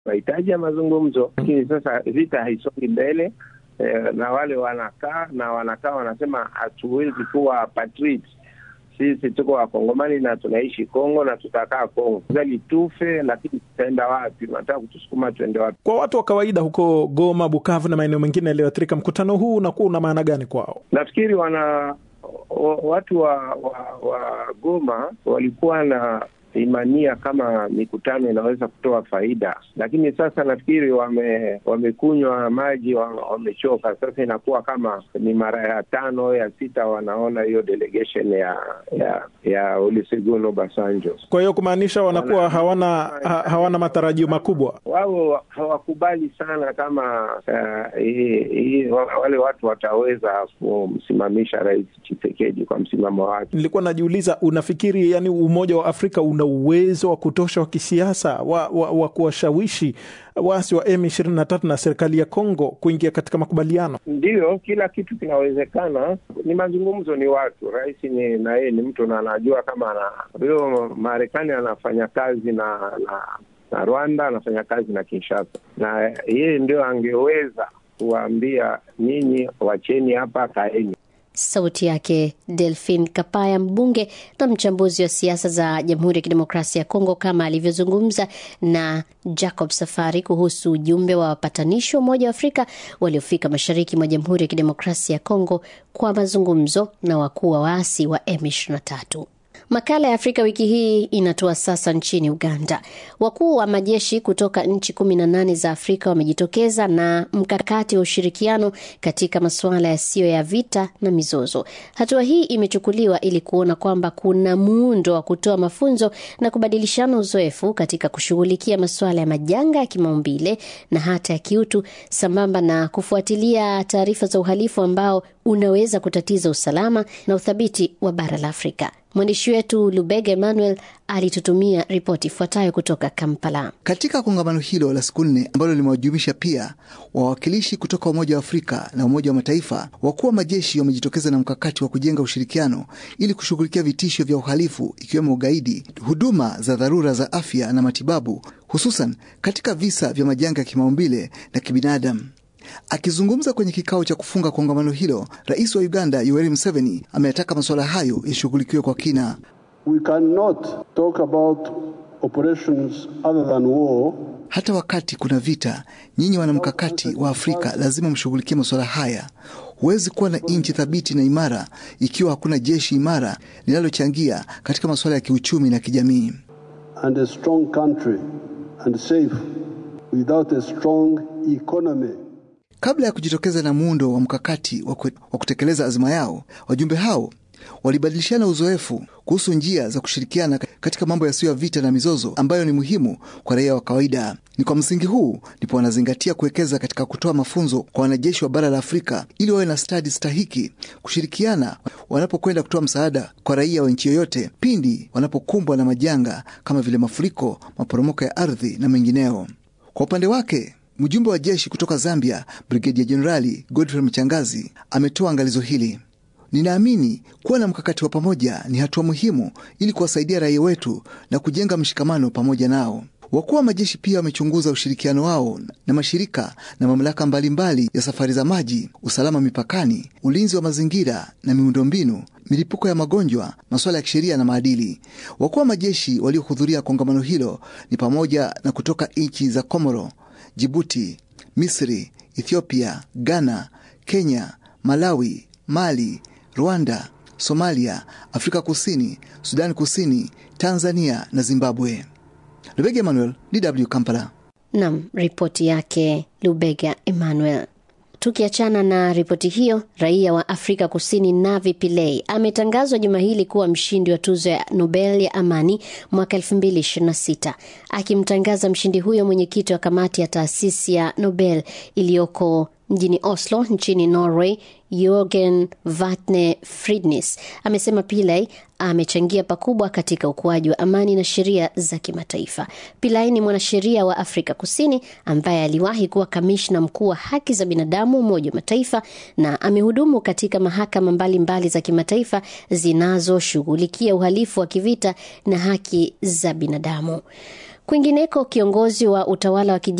mahitaji ya mazungumzo, lakini sasa vita haisongi mbele eh, na wale wanakaa na wanakaa wanasema hatuwezi kuwa patriots sisi tuko wakongomani na tunaishi Kongo na tutakaa Kongo zali tufe, lakini tutaenda wapi? Unataka kutusukuma tuende wapi? Kwa watu wa kawaida huko Goma, Bukavu na maeneo mengine yaliyoathirika, mkutano huu unakuwa una maana gani kwao? Nafikiri wana watu wa, wa, wa Goma walikuwa na imania kama mikutano inaweza kutoa faida, lakini sasa nafikiri wame wamekunywa maji, wamechoka. Sasa inakuwa kama ni mara ya tano ya sita wanaona hiyo delegation ya ya ya Olusegun Obasanjo. Kwa hiyo kumaanisha wanakuwa hawana ha, hawana matarajio makubwa. Wao hawakubali sana kama uh, hii, hii, wale watu wataweza kumsimamisha Rais Tshisekedi kwa msimamo wake. Nilikuwa najiuliza, unafikiri yani Umoja wa Afrika una uwezo wa kutosha wa kisiasa wa, wa, wa kuwashawishi waasi wa M23 na serikali ya Kongo kuingia katika makubaliano? Ndiyo, kila kitu kinawezekana. Ni mazungumzo, ni watu. Rais ni na yeye ni mtu na anajua kama ana huyo Marekani anafanya kazi na, na na Rwanda anafanya kazi na Kinshasa, na yeye ndio angeweza kuwaambia nyinyi, wacheni hapa, kaeni. Sauti yake Delphin Kapaya, mbunge na mchambuzi wa siasa za Jamhuri ya Kidemokrasia ya Kongo, kama alivyozungumza na Jacob Safari kuhusu ujumbe wa wapatanishi wa Umoja wa Afrika waliofika mashariki mwa Jamhuri ya Kidemokrasia ya Kongo kwa mazungumzo na wakuu wa waasi wa M23. Makala ya Afrika wiki hii inatoa sasa nchini Uganda. Wakuu wa majeshi kutoka nchi kumi na nane za Afrika wamejitokeza na mkakati wa ushirikiano katika masuala yasiyo ya vita na mizozo. Hatua hii imechukuliwa ili kuona kwamba kuna muundo wa kutoa mafunzo na kubadilishana uzoefu katika kushughulikia masuala ya majanga ya kimaumbile na hata ya kiutu, sambamba na kufuatilia taarifa za uhalifu ambao unaweza kutatiza usalama na uthabiti wa bara la Afrika. Mwandishi wetu Lubega Emmanuel alitutumia ripoti ifuatayo kutoka Kampala. Katika kongamano hilo la siku nne ambalo limewajumuisha pia wawakilishi kutoka Umoja wa Afrika na Umoja wa Mataifa, wakuu wa majeshi wamejitokeza na mkakati wa kujenga ushirikiano ili kushughulikia vitisho vya uhalifu ikiwemo ugaidi, huduma za dharura za afya na matibabu, hususan katika visa vya majanga ya kimaumbile na kibinadamu. Akizungumza kwenye kikao cha kufunga kongamano hilo, rais wa Uganda Yoweri Museveni ameyataka masuala hayo yashughulikiwe kwa kina. We cannot talk about operations other than war. Hata wakati kuna vita, nyinyi wanamkakati wa Afrika lazima mshughulikie masuala haya. Huwezi kuwa na nchi thabiti na imara ikiwa hakuna jeshi imara linalochangia katika masuala ya kiuchumi na kijamii. And a strong country and safe without a strong economy. Kabla ya kujitokeza na muundo wa mkakati wa kutekeleza azima yao, wajumbe hao walibadilishana uzoefu kuhusu njia za kushirikiana katika mambo yasiyo ya vita na mizozo ambayo ni muhimu kwa raia wa kawaida. Ni kwa msingi huu ndipo wanazingatia kuwekeza katika kutoa mafunzo kwa wanajeshi wa bara la Afrika ili wawe na stadi stahiki kushirikiana wanapokwenda kutoa msaada kwa raia wa nchi yoyote pindi wanapokumbwa na majanga kama vile mafuriko, maporomoko ya ardhi na mengineo. Kwa upande wake mjumbe wa jeshi kutoka Zambia, Brigedia Jenerali Godfrey Mchangazi ametoa angalizo hili: ninaamini kuwa na mkakati wa pamoja ni hatua muhimu ili kuwasaidia raia wetu na kujenga mshikamano pamoja nao. Wakuu wa majeshi pia wamechunguza ushirikiano wao na mashirika na mamlaka mbalimbali ya safari za maji, usalama mipakani, ulinzi wa mazingira na miundombinu, milipuko ya magonjwa, masuala ya kisheria na maadili. Wakuu wa majeshi waliohudhuria kongamano hilo ni pamoja na kutoka nchi za Komoro, Jibuti, Misri, Ethiopia, Ghana, Kenya, Malawi, Mali, Rwanda, Somalia, Afrika Kusini, Sudani Kusini, Tanzania na Zimbabwe. Lubega Emmanuel, DW Kampala. Nam, ripoti yake Lubega Emmanuel. Tukiachana na ripoti hiyo, raia wa Afrika Kusini Navi Pillay ametangazwa juma hili kuwa mshindi wa tuzo ya Nobel ya amani mwaka 2026. Akimtangaza mshindi huyo, mwenyekiti wa kamati ya taasisi ya Nobel iliyoko mjini Oslo nchini Norway, Jorgen Vatne Fridnis amesema Pillay amechangia pakubwa katika ukuaji wa amani na sheria za kimataifa. Pillay ni mwanasheria wa Afrika Kusini ambaye aliwahi kuwa kamishna mkuu wa haki za binadamu Umoja wa Mataifa na amehudumu katika mahakama mbalimbali mbali za kimataifa zinazoshughulikia uhalifu wa kivita na haki za binadamu. Kwingineko, kiongozi wa utawala wa kijeshi